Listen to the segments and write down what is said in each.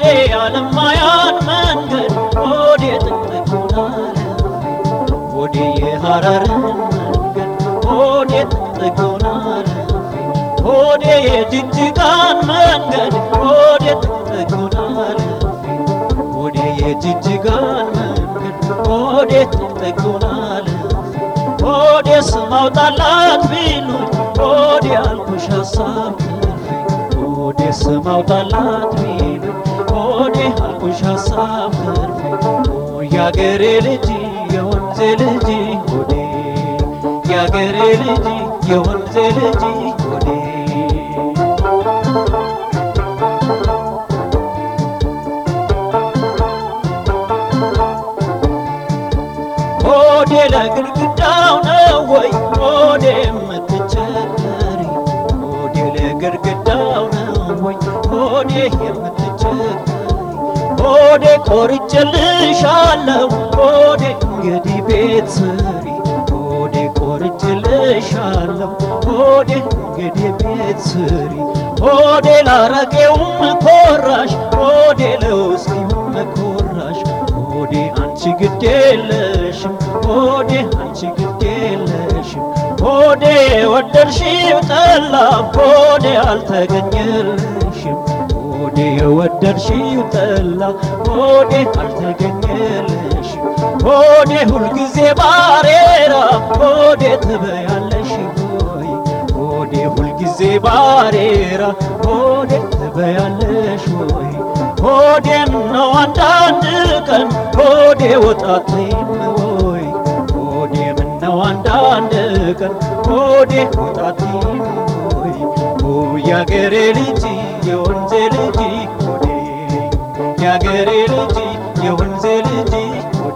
ሆዴ ያለማያን መንገድ ሆዴ ጥቅጥቁን አለፌ ሆዴ የሐረርን መንገድ ሆዴ ጥቅጥቁን አለፌ ሆዴ የጅጅጋን መንገድ ሆዴ ጥቅጥቁን አለፌ ሆዴ የጅጅጋን መንገድ ሆዴ ጥቅጥቁን አለፌ ሆዴ ስም አውጣላት ቢሉኝ ሆዴ አልኩሽ ሀሳብ ትርፌ ሆዴ ስም አውጣላት ቢሉኝ ሆዴ አልኩሽ ሀሳብ ትርፌ ያገሬ ልጅ የወንዜ ልጅ ሆዴ ያገሬ ልጅ የወንዜ ልጅ ሆዴ ሆዴ ለግድግዳው ነው ወይ ሆዴ የምትቸገሪ ሆዴ ለግድግዳው ነው ወይ ሆዴ የምትቸገሪ ሆዴ ቆርጬልሻለሁ ሆዴ እንግዲህ ቤት ስሪ ሆዴ ቆርጬልሻለሁ ሆዴ እንግዲህ ቤት ስሪ ሆዴ ላረቄውም ኮራሽ ሆዴ ለውስኪውም ኮራሽ ሆዴ አንቺ ግድ የለሽም ሆዴ አንቺ ግድ የለሽም ሆዴ የወደድሽው ጠላ ሆዴ አልተገኘልሽም ሆዴ የወደድሽው ጠላ ሆዴ አልተገኘልሽም ሆዴ ሁልጊዜ ባሬራ ሆዴ ትበያለሽ ሆይ ሆዴ ሁልጊዜ ባሬራ ሆዴ ትበያለሽ ሆይ ሆዴ ነው አንዳንድ ቀን ሆዴ ወጣትም ወይ ሆዴ ምነው አንዳንድ ቀን ሆዴ ወጣትም ወይ ያገሬ ልጅ የወንዜ ልጅ ሆዴ ያገሬ ልጅ የወንዜ ልጅ ሆዴ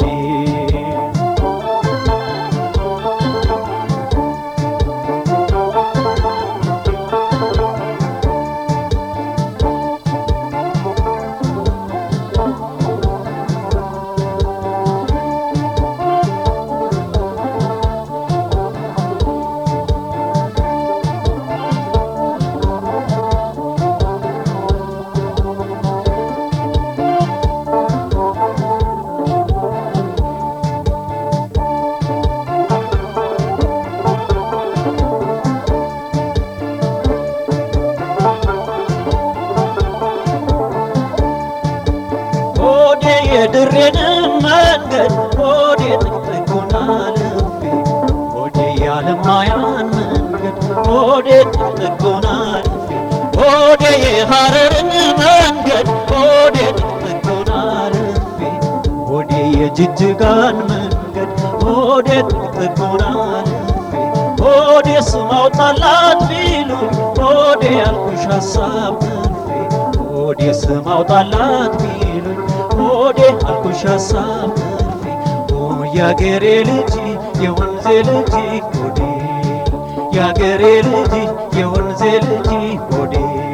ሆዴ የድሬንም መንገድ ሆዴ ጥቅጥቁን አልፌ ሆዴ ያለማያን መንገድ ሆዴ ጥቅጥቁን አልፌ ሆዴ የሐረርን መንገድ ሆዴ ጥቅጥቁን አልፌ ሆዴ የጅጅጋን መንገድ ሆዴ ጥቅጥቁን አልፌ ሆዴ ስም አውጣላት ቢሉኝ ሆዴ ያልኩሽ ሀሳብ ትርፌ ሆዴ ስም አውጣላት ቢሉኝ ሆዴ አልኩሽ ሀሳብ ትርፌ ያገሬ ልጅ የወንዜ ልጅ ሆዴ ያገሬ ልጅ የወንዜ ልጅ ሆዴ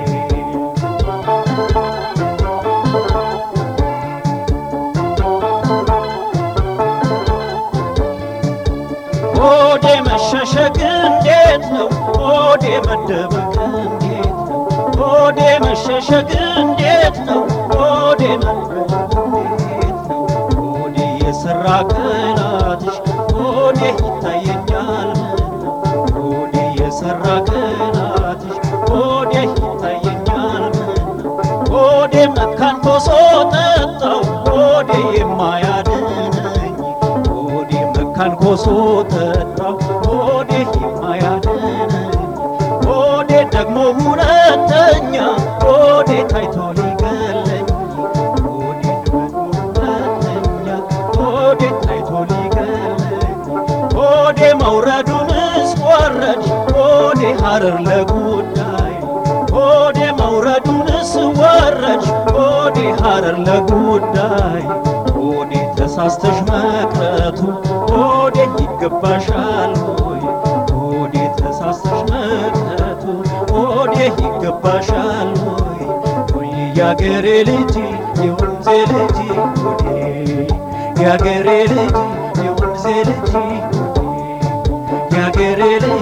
ሆዴ መሸሸግ እንዴት ነው ሆዴ መደበቅ እንዴት ነው ሆዴ መሸሸግ እንዴት ነው ሆዴ መደበቅ እንዴት ነው ሆዴ የሰራ ቅላትሽ ሆዴ ይታየኛል ምነው ሆዴ የሰራ ቅላትሽ ሆዴ ይታየኛል ምነው ሆዴ መካን ኮሶ ጠጣው ሆዴ የማያድነኝ ሆዴ መካን ኮሶ ጠጣው ሆዴ የማያድነኝ ሆዴ ደግሞ ሁለተኛ ሆዴ ታይቶ ሊገለኝ ሆዴ ደግሞ ሁለተኛ ሆዴ ታይቶ ሊገለኝ ሆዴ መውረዱንስ ወረድ ሆዴ ሐረር ለጉዳይ ሆዴ መውረዱንስ ወረድ ሆዴ ሐረር ለጉዳይ ሆዴ ተሳስተሽ መቅረቱ ሆዴ ይገባሻል ሆይ ሆዴ ተሳስተሽ መቅረቱ ሆዴ ይገባሻል ሆይ ሆይ ያገሬ ልጅ የወንዜ ልጅ ሆዴ ያገሬ ልጅ የወንዜ ልጅ ሆዴ ያገሬ ልጅ